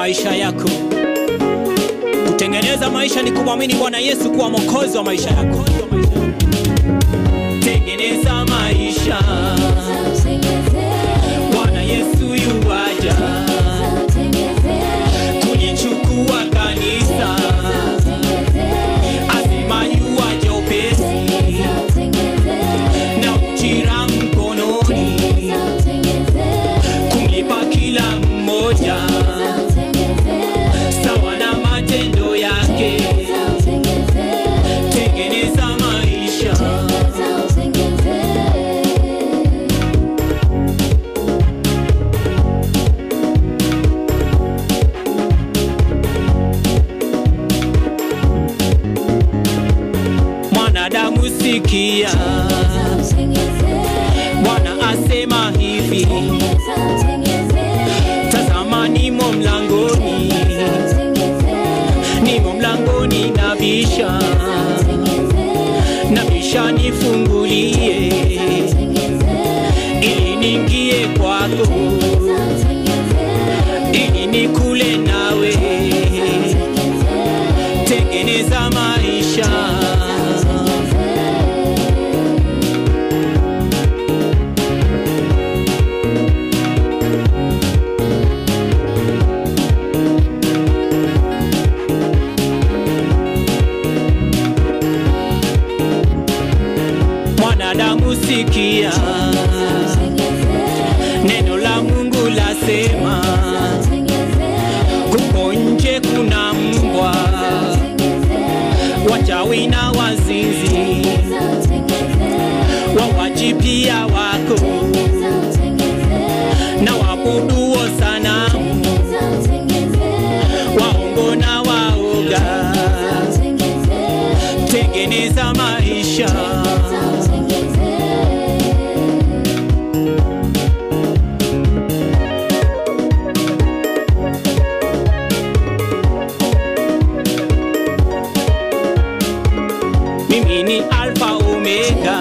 maisha yako. Kutengeneza maisha ni kumwamini Bwana Yesu kuwa mwokozi wa maisha yako. Tengeneza maisha, Bwana Yesu yuwaja kulichukua kanisa, asema yuwaja upesi na ujira mkononi, kumlipa kila mmoja sawa na matendo yake. Tengeneza maisha, mwanadamu sikia, Bwana asema hivi, tazama nimo mlangoni, nimo mlangoni nabisha, nabisha nifungulie, ili niingie kwako, ili nikule nawe, tengeneza maisha mwanadamu sikia, neno la Mungu lasema, kuko nje kuna mbwa, wachawi na wazinzi, wawaji pia wako na wabuduo sanamu, waongo na waoga. Tengeneza maisha mimi ni alfa omega,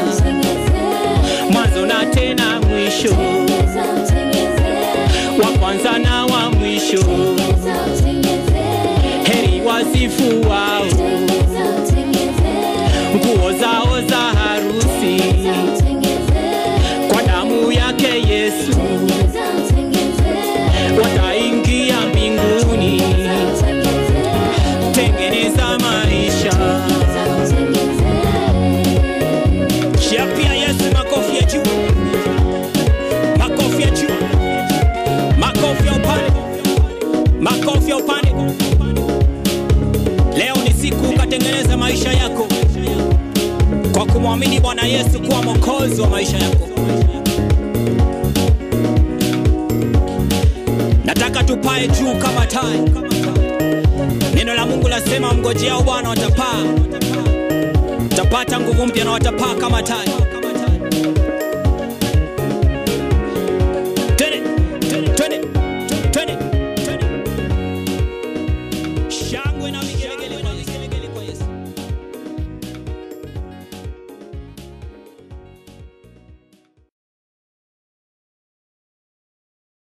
mwanzo na tena mwisho, wa kwanza na wa mwisho. Heri wasifu wao, nguo zao za harusi, kwa damu yake Yesu wataingia mbinguni. Tengeneza maisha, chapia Yesu makofi ya juu, makofi ya juu, makofi ya upande, makofi ya upande. Leo ni siku ukatengeneza maisha yako kwa kumwamini Bwana Yesu kuwa mwokozi wa maisha yako. Nataka tupae juu kama tai. Neno la Mungu lasema mngojeao Bwana watapaa, watapata nguvu mpya na watapaa kama tai.